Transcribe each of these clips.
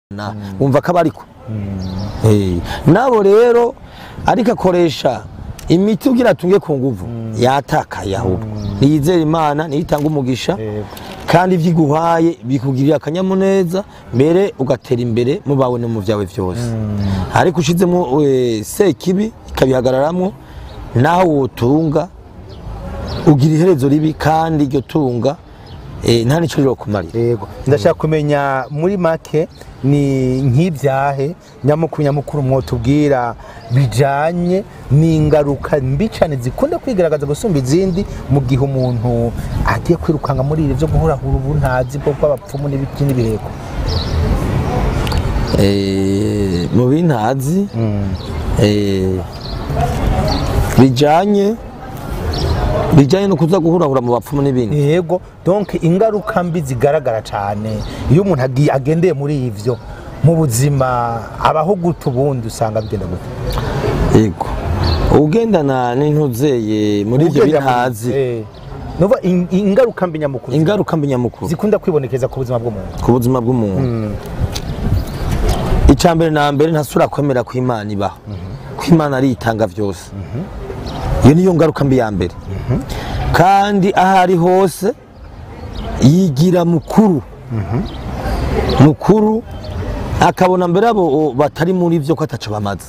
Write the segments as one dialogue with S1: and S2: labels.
S1: na wumva ko aba ariko Eh, nabo rero ariko akoresha imiti ugira atunge ku nguvu yatakaye ahubwo niyizere imana niyitanga umugisha
S2: Yego.
S1: kandi ibyo iguhaye bikugirira akanyamuneza mbere ugatera imbere mu bawe no mu byawe byose ariko ushizemo eh, sekibi ikabihagararamwo naho wotunga ugira iherezo ribi kandi iryo tunga eh, nta n'icyo rirokumarira
S2: yego ndashaka kumenya muri make ni nk'ibyahe nyamukuru nyamukuru mwotubwira bijanye n'ingaruka mbi cyane zikunda kwigaragaza gusumba izindi mu gihe umuntu agiye kwirukanga muri ibi byo guhurahura ubuntazi bwo bw'abapfumu n'ibiti n'ibiheko
S1: Eh, mu bintazi eh, bijanye bijanye no kuza guhurahura mu bapfumu n'ibindi
S2: yego donc ingaruka mbi zigaragara cyane iyo umuntu agiye agendeye muri ivyo mu buzima abaho gute ubundi usanga bigenda gute
S1: yego ugendana n'intuzeye muri ibyo
S2: Ugenda muri-
S1: bintazi
S2: Eh, nuva in- ingaruka mbi nyamukuru
S1: ingaruka mbi nyamukuru
S2: zikunda kwibonekeza ku buzima bw'umuntu
S1: ku buzima bw'umuntu icya mbere na mbere ntasubira kwemera ko imana ibaho ko imana ari itanga byose iyo niyo ngaruka mbi ya mbere kandi aho ari hose yigira mukuru mukuru akabona mbere abo batari muri byo ko ataco bamaze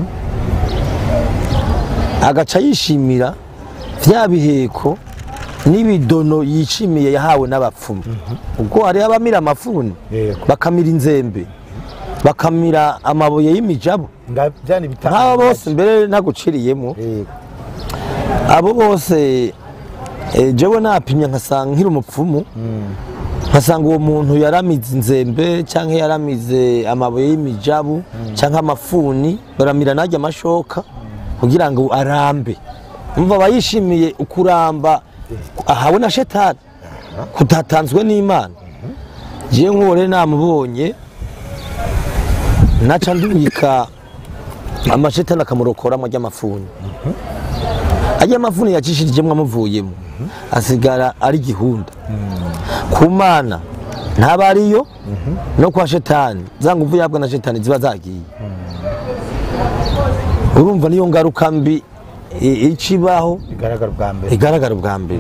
S1: agaca yishimira vya biheko n'ibidono yishimiye yahawe n'abapfumu ubwo hariho abamira amafuni
S2: Yego.
S1: bakamira inzembe bakamira amabuye y'imijabu
S2: Nga- vyani bitanga
S1: nk'abo bose mbere ntaguciriyemo
S2: Yego.
S1: abo bose eh, jewe napimye nkasanga nkiri umupfumu nkasanga uwo muntu yaramize inzembe cyangwa yaramize amabuye y'imijabu cyangwa amafuni baramira najya amashoka kugira ngo arambe umva aba yishimiye ukuramba ahawe na shetani kutatanzwe n'imana jewe nk'uwo rero namubonye naca ndubika amashetani akamurokoramo ry'amafuni ajya amafuni yacishirijemo amuvuyemo asigara ari gihunda ku mana ntaba ariyo no kwa shetani za nguvu yabwa na shetani ziba zagiye urumva niyo ngaruka mbi i- icibaho
S2: bigaragara ubwa mbere
S1: igaragara ubwa mbere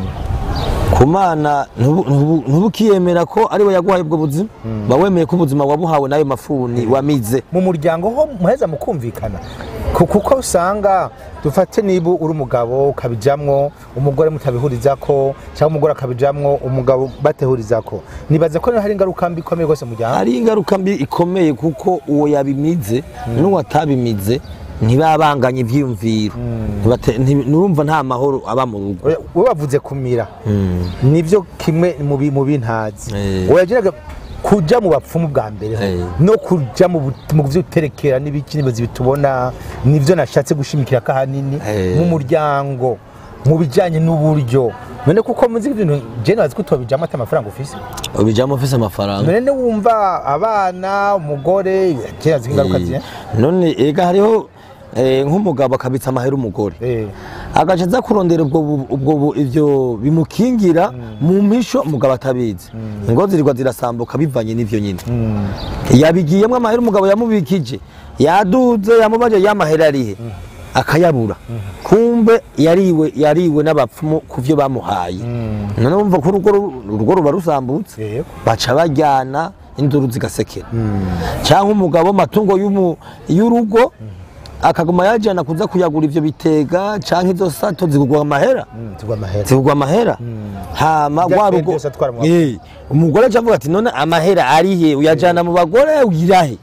S1: ku mana ntubu- ntubu- ntubukiyemera ko ariwe yaguhaye ubwo buzima ba wemeye ko ubuzima wabuhawe n'ayo mafuni wamize
S2: mu muryango ho muheza mukumvikana Ku- kuko usanga dufate niba uri umugabo ukabijamwo umugore mutabihurizako cyangwa umugore akabijamwo umugabo batehurizako nibaza ko hari ingaruka mbi ikomeye rwose mu muryango
S1: hari ingaruka mbi ikomeye kuko uwo yabimize n'uwo atabimize ntibabanganye ibyiyumviro Ntibate- nti- nurumva nta mahoro aba mu rugo
S2: Oya, we bavuze kumira nivyo kimwe mu bi- mu bintazi
S1: Eh.
S2: wayagiraga kuja mu bapfumu bwa mbere ho,
S1: Eh.
S2: no kuja mu bu- mu vy'uterekera n'ibiki nibazi bitubona nivyo nashatse gushimikira ko ahanini
S1: Eh.
S2: mu muryango mu bijanye n'uburyo none kuko muzi ibintu je nazi ko utobijamo ati amafaranga ufise
S1: ubijyamo ufise amafaranga
S2: none wumva abana umugore je nazi ko ingaruka zihe
S1: none ega hariho eh, nk'umugabo akabitsa amahera umugore
S2: Eh.
S1: agaca aza kurondera ubwo bu- ubwo bu- ivyo bimukingira mu mpisho umugabo atabizi ngo zirirwa zirasambuka bivanye n'ivyo nyine yabigiyemo amahera umugabo yamubikije yaduze yamubaje y'amahera arihe akayabura kumbe yariwe yariwe n'abapfumu ku byo bamuhaye none wumva ko urugo ru- urugo ruba rusambutse
S2: Yego.
S1: baca bajyana induru zigasekera cyangwa umugabo amatungo y'umu- y'urugo akaguma yajyana kuza kuyagura ivyo bitega cyangwa izo sato zigurwa amahera
S2: Mm, tugwa amahera
S1: zigurwa amahera hama
S2: Ibyo
S1: rwa
S2: atwaye
S1: rugo
S2: byose atwara mu
S1: Eh, umugore aca avuga ati none amahera arihe uyajyana mu bagore ugirahe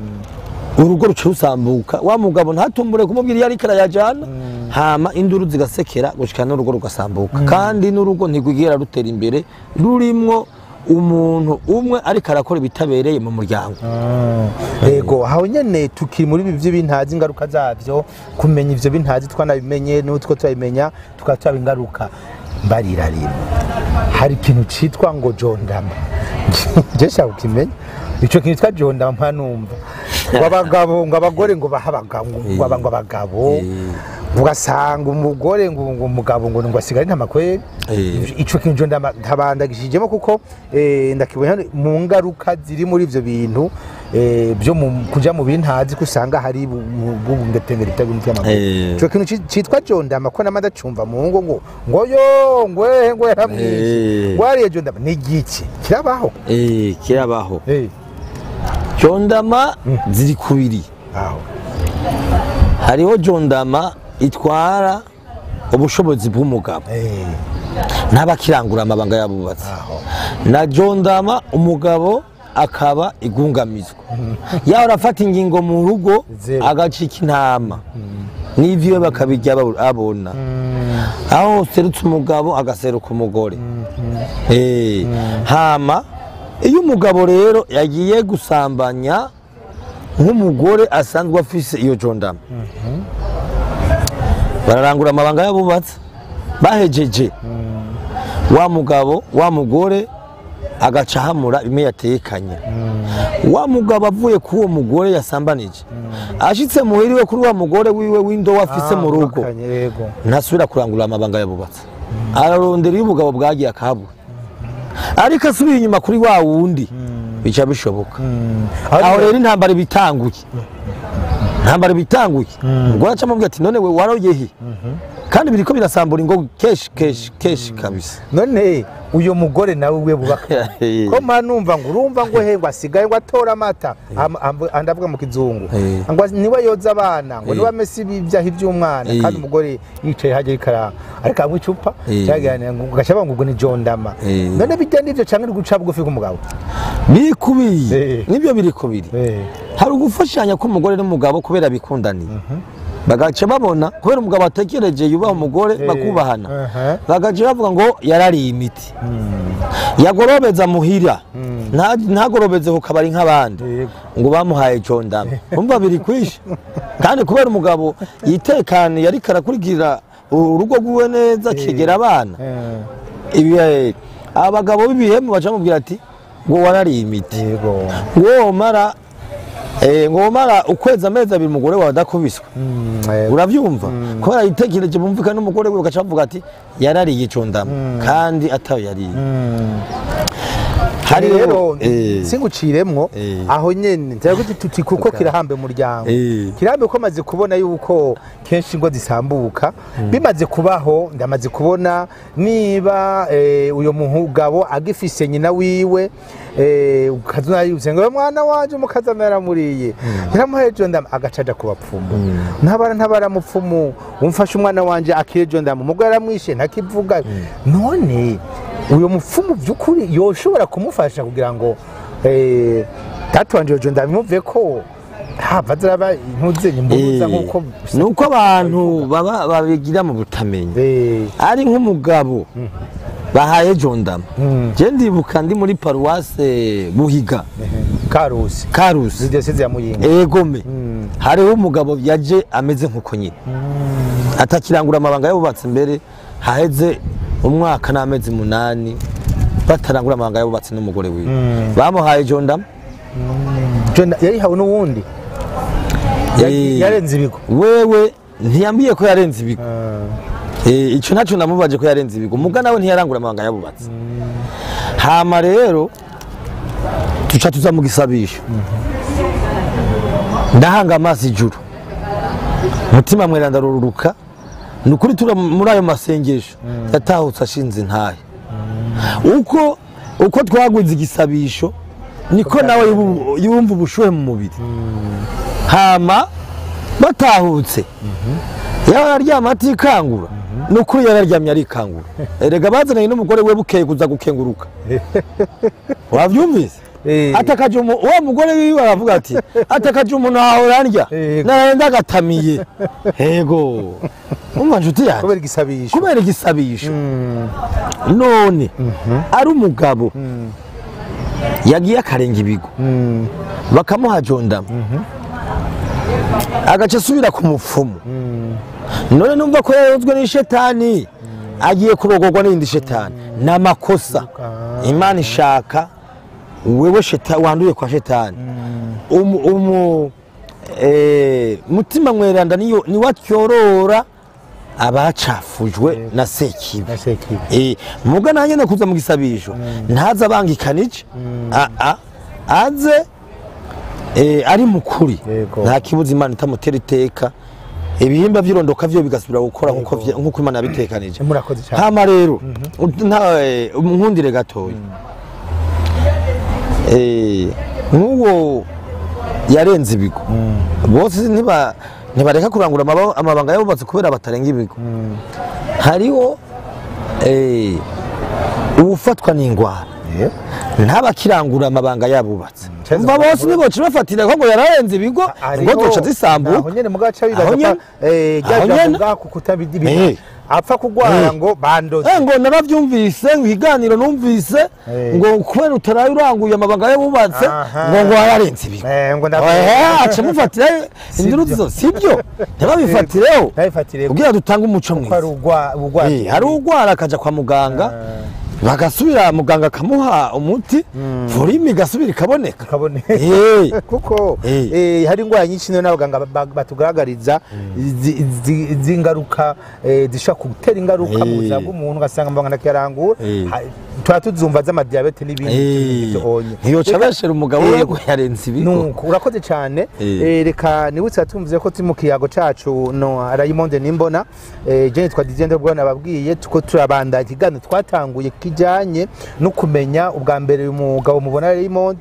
S1: urugo ruca rusambuka wa mugabo ntatumbure kumubwira iyo ariko arayajyana hama induru zigasekera gushika n'urugo rugasambuka kandi n'urugo ntigwigera rutera imbere rurimwo umuntu umwe ariko arakora ibitabereye mu muryango
S2: yego aho nyene tukiri muri ibi by'ibintazi ingaruka zabyo kumenya ivyo bintazi twanabimenye n'utwo turabimenya tukaba turaba ingaruka mbarira rimwe hari ikintu citwa ngo jondama je shaka ukimenya ico kintu citwa jondama mpa numva ngo abagabo ngo abagore ngo baha abagabo ngo aba- ngo abagabo ugasanga umugore ngo ngo umugabo ngo ngo asigare nta makweri
S1: Eh.
S2: ico kintu ndama- ntabandagishijemo kuko eh, ndakibona hano mu ngaruka ziri muri ivyo bintu eh, byo mu- kuja mu bintazi ko usanga hari bw'ubungetengeri bw'imiti y'amaguru
S1: Eh.
S2: ico kintu ci- citwa jondama ko nama ndacumva mu ngo ngo ngo yo ngwehe ngwe yaramwishe
S1: Eh.
S2: wariye jondama ni igiki kirabaho
S1: Eh, kirabaho
S2: Eh,
S1: jondama ziri kubiri
S2: aho
S1: hariho jondama itwara ubushobozi bw'umugabo
S2: Eh,
S1: ntabakirangura amabanga y'abubatsi
S2: aho
S1: na jondama umugabo akaba igungamizwa yaba arafata ingingo mu rugo
S2: Zero.
S1: agacika intama n'ivyo bakabirya babu- abona aho serutse umugabo agaseruka umugore Eh, hama iyo umugabo rero yagiye gusambanya nk'umugore asanzwe afise iyo jondama bararangura amabanga y'abubatsi bahejeje wa mugabo wa mugore agaca ahamura bimwe yatekanye wa mugabo avuye kuri uwo mugore yasambanije ashitse muhiriwe kuri wa mugore wiwe w'indobo afise mu rugo
S2: bakanye, yego
S1: ntasubira kurangura amabanga y'abubatsi ararondera iyo ubugabo bwagiye akahabura ariko asubiye inyuma kuri wa wundi bica bishoboka aho rero intambara iba itanguye intambara iba itanguye umugore aca amubwira ati none we waroyehe kandi biriko birasambura ingo kenshi kenshi kenshi kabisa
S2: none uyo mugore nawe we bubaka ko mpa numva ngo urumva ngo he ngo asigaye ngo atora amata Am- am- andavuga mu kizungu
S1: Eh.
S2: ngo niwe yoza abana ngo
S1: Eh.
S2: niwe amese ibyaha iby'umwana
S1: Eh.
S2: kandi umugore yicaye hajya ikara ariko anywa icupa
S1: Eh.
S2: cyaganira ngo ugaca bavuga ngo ubwo ni jondama
S1: Eh.
S2: none bijya n'ivyo canke uri guca bugufi k'umugabo
S1: biri kubiri
S2: Eh.
S1: nibyo biri kubiri
S2: Eh.
S1: hari ugufashanya k'umugore n'umugabo kubera bikundaniye bagaca babona kubera umugabo atekereje yubaha umugore
S2: Eh.
S1: bakubahana
S2: Aha.
S1: bagaca bavuga ngo yarariye imiti yagorobeza muhira nta- ntagorobeze ku kabari nk'abandi
S2: Yego.
S1: ngo bamuhaye jondama umva biri kwisha kandi kubera umugabo yitekaniye ariko arakurikira urugo rwiwe neza akegera abana
S2: Eh.
S1: ibi eh, abagabo b'ibihemu baca bamubwira ati ngo warariye imiti
S2: yego
S1: ngo womara eh, ngo womara ukwezi amezi abiri umugore wawe adakubiswe
S2: Mm, eh.
S1: urabyumva kubera yitekereje bumvikana n'umugore we ugaca bavuga ati yarariye icondama kandi atayo yariye
S2: Mm.
S1: hari
S2: rero
S1: eh,
S2: singuciremwo
S1: Eh.
S2: aho nyene nzira kuti tuti kuko kirahambe umuryango
S1: Eh.
S2: kirambe ko maze kubona yuko kenshi ingo zisambuka bimaze kubaho ndamaze kubona niba eh, uyo mugabo agifise nyina wiwe eh, ukazuna yuze ngo mwana wanje mukazana yaramuriye yaramuheje ndama agacaja ku bapfumu ntabara ntabara mupfumu umfashe umwana wanje akirejo ndama umugore yaramwishe ntakivuga none uyo mupfumu by'ukuri yoshobora kumufasha kugira ngo eh, data wanje yojo ndabimuve ko hava ziraba intuzenye imbuza
S1: eh,
S2: nk'uko
S1: nuko abantu baba babigira mu butamenya
S2: Eh,
S1: ari nk'umugabo bahaye jondama
S2: Mm.
S1: je ndibuka ndi muri paruwase buhiga
S2: karusi
S1: karusi
S2: zidiyoseze ya muyinga
S1: egome
S2: Mm.
S1: hariho umugabo yaje ameze nk'uko nyine atakirangura amabanga y'abubatsi mbere haheze umwaka n'amezi munani batarangura amabanga y'abubatsi n'umugore wiwe bamuhaye jondama
S2: Jona- yayihawe n'uwundi Ya-
S1: Eh.
S2: yarenze ibigo
S1: wewe ntiyambwiye ko yarenze ibigo
S2: Ah,
S1: Eh, ico naco namubaje ko yarenze ibigo muga nawe ntiyarangura amabanga y'abubatsi hama rero tuca tuza mu gisabisho ndahanga amaso ijuru mutima mweranda rururuka ni ukuri tura muri ayo masengesho yatahutse ashinze intahe uko uko twagwiza igisabisho niko nawe yubu- yumva ubushuhe mu mubiri hama batahutse yaba araryama atikangura ni ukuri yararyamye arikangura erega bazananye n'umugore we bukeye kuza gukenguruka wabyumvise
S2: Eh.
S1: atakaje umu- wa mugore wiwe aravuga ati atakaje umuntu ahora ndya
S2: Yego.
S1: narenda agatamiye yego umva nshuti yanjye
S2: kubera igisabisho
S1: kubera igisabisho
S2: Mm,
S1: none ari umugabo yagiye akarenga ibigo
S2: mm,
S1: bakamuha jondama agaca asubira ku mupfumu
S2: mm.
S1: none numva ko yarozwe n'ishetani agiye kurogorwa n'iyindi shetani ni amakosa imana ishaka wewe sheta wanduye kwa shetani umu, umu eh, mutima mweranda niyo niwe atyorora abacafujwe na sekibi
S2: na sekibi
S1: Eh, muga nanjye nakuza mu gisabisho ntaze abangikanije a a aze eh, ari mukuri
S2: Yego.
S1: nta kibuza imana itamutera iteka ibihimba by'irondoka vyo bigasubira gukora nkuko vye- nkuko imana yabitekanije
S2: murakoze cyane
S1: hama rero nta eh, nkundire gatoya Eh, nk'uwo yarenze ibigo bose ntiba ntibareka kurangura amaba- amabanga yabubatse kubera batarenga ibigo hariho eh, uwufatwa n'ingwara
S2: Eh,
S1: ntabakirangura amabanga yabubatse
S2: Ceza
S1: umva bose
S2: bavuga-
S1: niboca bafatira ko ngo yararenze ibigo ngo zoca
S2: aho
S1: zisambuka
S2: nyene mugaca
S1: Aho
S2: bibaza
S1: nyene-
S2: ko eh
S1: aho
S2: rya
S1: nyene-
S2: jambo ngaho kutabidibiha
S1: Eh.
S2: apfa kugwara
S1: Eh.
S2: ngo bandoze
S1: Eh, ngo naravyumvise ngo ikiganiro numvise
S2: Eh.
S1: ngo kubera utaraye uranguye amabanga yabubatse
S2: Aha.
S1: ngo ngo wararenze ibigo
S2: Eh, ngo
S1: Eh, aca mufatira induru zo sibyo ntibabifatireho
S2: ntabifatire
S1: kugira dutange umuco
S2: ko ari
S1: mwiza
S2: ugwa ugwa
S1: Eh, hari ugwara akaja kwa muganga bagasubira muganga akamuha umuti volume igasubira ikaboneka
S2: kabone
S1: Eh.
S2: kuko
S1: Eh.
S2: eh, hari indwara nyinshi niyo n'abaganga ba- ba- batugaragariza zi- zi- z'ingaruka eh, zishobora gutera ingaruka mu
S1: Eh.
S2: buzima bw'umuntu ugasanga amabanga ntakiyarangura
S1: Eh.
S2: Ha- tuba tuzumva z'amadiyabete n'ibindi onye
S1: ntiyoca beshera umugabo we ngo yarenze ibigo
S2: nuko urakoze cyane
S1: Eh.
S2: Eh, reka nibutse atumvize ko turi mu kiyago cacu no Raymond Nimbona eh, je nitwa Didier Ndobwo nababwiye tuko turabanda ikiganiro twatanguye kijanye no kumenya ubwa mbere uyu mugabo mubona Raymond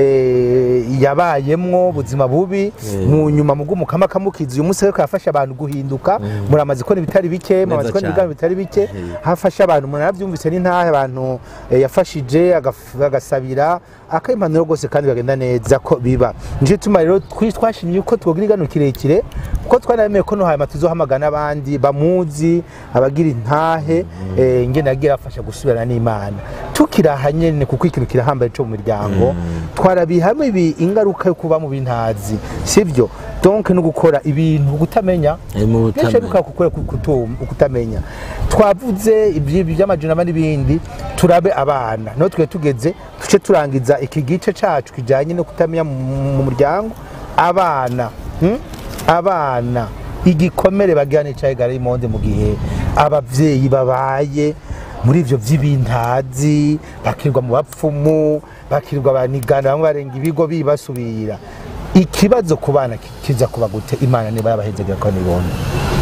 S2: eh, yabayemwo ubuzima bubi mu nyuma mu bw'umukama kamukiza uyu munsi ariko yafasha abantu guhinduka muramaze ko ibitari bike muramaze ko
S1: cyane.
S2: ibiganiro bitari bike hafasha abantu umuntu arabyumvise n'intahe abantu eh, yafashije agaf- agasabira akayimpanuro rwose kandi bagenda neza ko biba nico tuma rero twi- twashimye ko twogira igano kirekire kuko twanaremeye ko no hanyuma tuzohamagara n'abandi bamuzi abagira intahe eh, ngene yagiye afasha gusubirana n'imana tukiri aha nyene kuko ikintu kirahambaye co mu miryango twarabihamwe ibi ingaruka yo kuba mu bintazi sivyo donc no gukora ibintu gutamenya
S1: Eh, mu
S2: kenshi
S1: butamenya.
S2: bikaba kukora kutamenya twavuze iby'ibi by'amajunama n'ibindi turabe abana no twe tugeze tuce turangiza iki gice cacu kijanye no kutamenya mu mu muryango abana hmm? abana igikomere bagira n'icaye garimonde mu gihe abavyeyi babaye muri ivyo vy'ibintazi bakirwa mu bapfumu bakirwa banigana bamwe barenga ibigo bibasubira ikibazo ku bana ki- kiza kuba gute imana niba yabahezegera ko nibona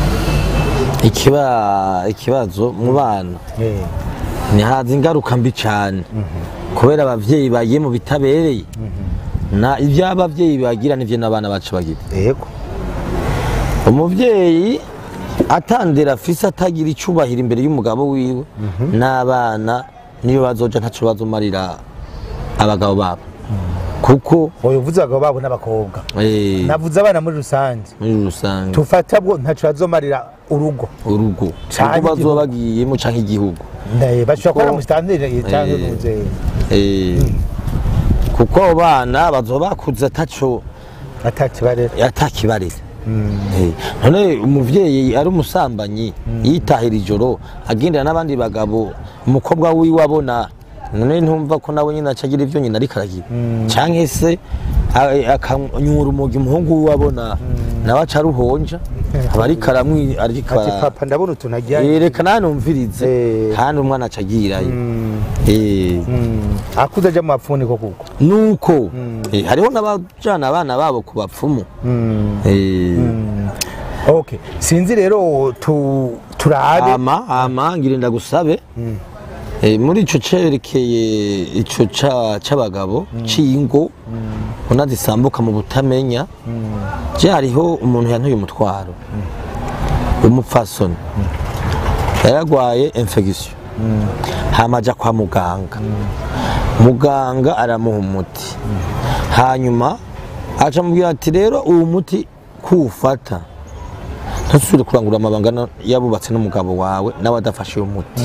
S1: ikiba ikibazo mu bana
S2: Eh,
S1: ntihaza ingaruka mbi cyane kubera abavyeyi bagiye mu bitabereye na ibyo abavyeyi bagira nivyo n'abana bacu bagira
S2: yego
S1: umuvyeyi atandera afise atagira icubahiro imbere y'umugabo wiwe n'abana niyo bazoja ntaco bazomarira abagabo babo kuko
S2: oyo uvuze abagabo babo n'abakobwa
S1: eh,
S2: navuze abana muri rusange
S1: muri rusange
S2: tufata bwo ntaco bazomarira urugo
S1: urugo
S2: Canke
S1: uko bazoba
S2: igihugu.
S1: bagiyemo canke igihugu
S2: Ndaye, bashobora kuba
S1: Kuko-
S2: musitantire cyangwa
S1: Eh.
S2: nuze
S1: Eh, kuko abo bana bazoba bakuze ataco
S2: atakibarera
S1: atakibarira Eh, none umuvyeyi ari umusambanyi yitahira ijoro agendera n'abandi bagabo umukobwa wiwe abona none ntumva ko nawe nyine acagira ivyo nyina ariko aragira canke se a- akanyura umugi umuhungu wiwe abona nawe aca aruhonja aba ariko aramwi ariko
S2: ati
S1: ara-
S2: papa ndabona utuntu agira
S1: yereka nawe numvirize
S2: Eh.
S1: kandi umwana aca agirayo Eh,
S2: akuze aja mu bapfuniko kuko
S1: nuko eh, hariho n'abajana abana babo ku bapfumu Eh,
S2: okay sinzi rero tu turabe
S1: ama ama ngira ndagusabe Eh, muri ico cerekeye ico ca- c'abagabo c'ingo ubona zisambuka mu butamenya je hariho umuntu yantuye umutwaro umupfasoni yaragwaye infection hama aja kwa muganga muganga aramuha umuti hanyuma aca amubwira ati rero uwo muti kuwufata ntusubire kurangura amabanga na- yabubatse n'umugabo wawe nawe adafashe uwo muti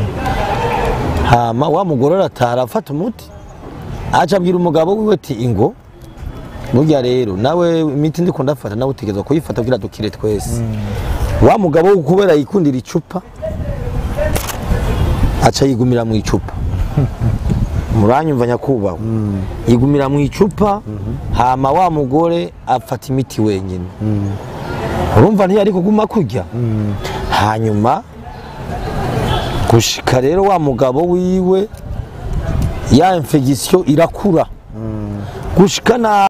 S1: hama wa mugore arataha arafata umuti aca abwira umugabo wiwe ati ingo burya rero nawe imiti ndiko ndafata nawe utegerezwa kuyifata kugira dukire twese wa mugabo we kubera yikundira icupa aca yigumira mu icupa muranyumva nyakubahwa yigumira mu icupa hama wa mugore afata imiti wenyine urumva ntiyari kuguma kurya hanyuma gushika rero wa mugabo wiwe ya infection irakura gushika na